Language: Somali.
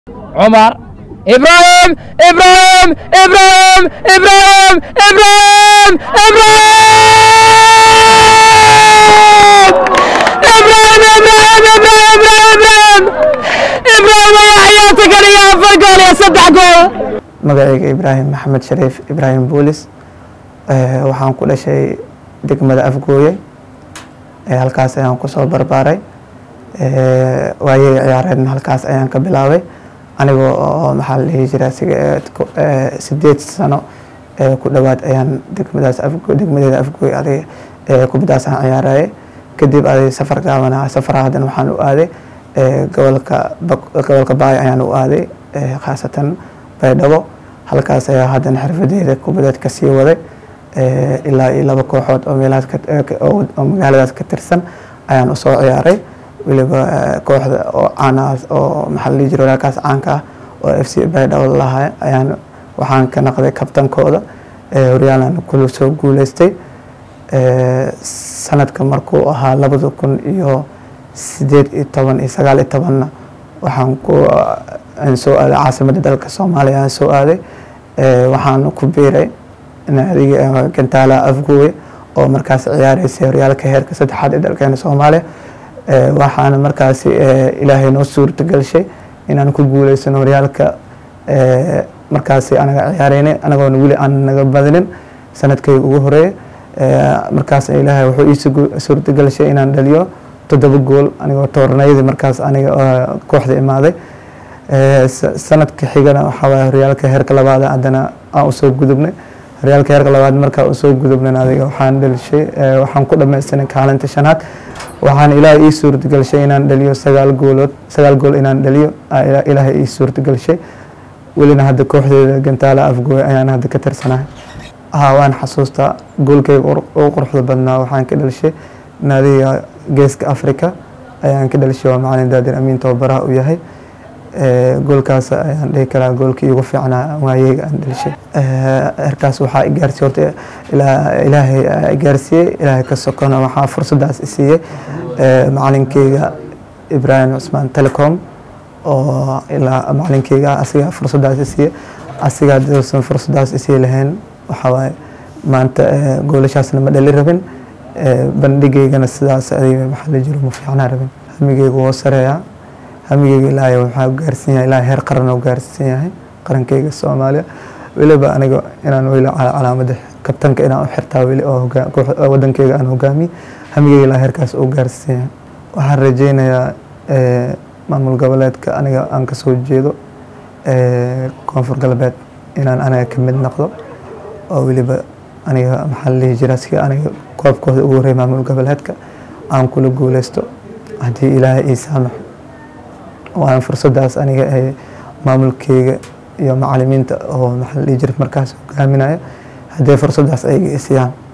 عمر ابراهيم ابراهيم ابراهيم ابراهيم ابراهيم ابراهيم ابراهيم ابراهيم ابراهيم ابراهيم ابراهيم يا حياتك انا يا افر جول يا صدح جول magacayga ibraahim maxamed shariif ibraahim boolis waxaan ku dhashay degmada afgooye halkaas ayaan kusoo barbaaray waayey ciyaareedna halkaas ayaan ka bilaabay anigoo oo maxaa la dhihi jira sideed sano ku dhowaad ayaan degmadaas afgo degmadeeda afgooye adig kubadaas aan ciyaarayay kadib adig safar gaabana safar haddana waxaan u aaday gobolka gobolka baay ayaan u aaday khaasatan baydhabo halkaas ayaa haddana xirfadeeda kubadeed ka sii waday ilaa iyo laba kooxood oo meelahaas oo magaaladaas ka tirsan ayaan usoo ciyaaray weliba kooxda oo caanaas oo maxaa la dhihi jira walaalkaas caanka ah oo f c baydhabo lalahay ayaan waxaan ka naqday kabtankooda horyaalan kula soo guuleystay sanadka markuu ahaa labada kun iyo sideed iyo toban iyo sagaal iyo tobanna waxaan ku aan soo aaday caasimadda dalka soomaaliya aan soo aaday waxaan ku biiray naadiga gantaala afgooye oo markaas ciyaareysay horyaalka heerka saddexaad ee dalkeena soomaaliya waxaana markaasi ilaahay noo suurta gelshay inaan ku guuleysano horyaalka markaasi anaga ciyaareynay anagoona weli aan naga badinin sanadkayga ugu horeeya markaas ilaahay wuxuu ii suurta gelshay inaan dhaliyo toddoba gool anigoo toornayadii markaas aniga kooxda imaaday sanadka xigana waxaa waye horyaalka heerka labaad haddana aan usoo gudubnay horyaalka heerka labaad markaa usoo gudubnan adiga waxaan dhalishay waxaan ku dhamaystanay kaalinta shanaad waxaan ilaahay ii suurtagashay inaan dhaliyo sagaal goolood sagaal gool inaan dhaliyo ilaahay ii suurtagashay welina hadda kooxdeeda gantaala afgooy ayaan hadda ka tirsanahay haa waan xasuustaa goolkayga ugu quruxda badnaa waxaan ka dhalishay naadiga geeska africa ayaan ka dhalishay waa macalin daadir amiin tababaraha u yahay goolkaas ayaan dhihi karaa goolkii igu fiicnaa waayeyga aan dhalishay herkaas waxaa igaarsiye horta ilaahay igaarsiiyey ilaahay ka sokona waxaa fursadaas isiiyey macalinkeyga ibraahim cusmaan telecom oo ilaa macalinkeyga asiga fursadaas isiiyey asiga hadduusan fursadaas isii lahayn waxaa waaye maanta goolashaasna ma dhali rabin bandhigeygana sidaas adiga maxaa la jiro ma fiicnaa rabin hamigeyga woo sareeyaa hamigeyga ilaahay waxaa gaarsiin yahay ilaahay heer qaran oo gaarsiin yahay qarankeyga soomaaliya weliba aniga inaan weli calaamada kabtanka inaan u xirtaa weli oo wadankeyga aan hogaamiye hamigeyga ilaahay heerkaas oo gaarsiin yahay waxaan rajeynayaa maamul goboleedka aniga aan kasoo jeedo koonfur galbeed inaan aniga ka mid noqdo oo weliba aniga maxaa la dhihi jira si aniga koobkooda ugu horey maamul goboleedka aan kula guuleysto haddii ilaahay ii saamaxo waan fursadaas aniga maamulkeyga iyo macalimiinta oo maxaa la dhihi jira markaas hogaaminaya haddii fursadaas ayaga isiyaan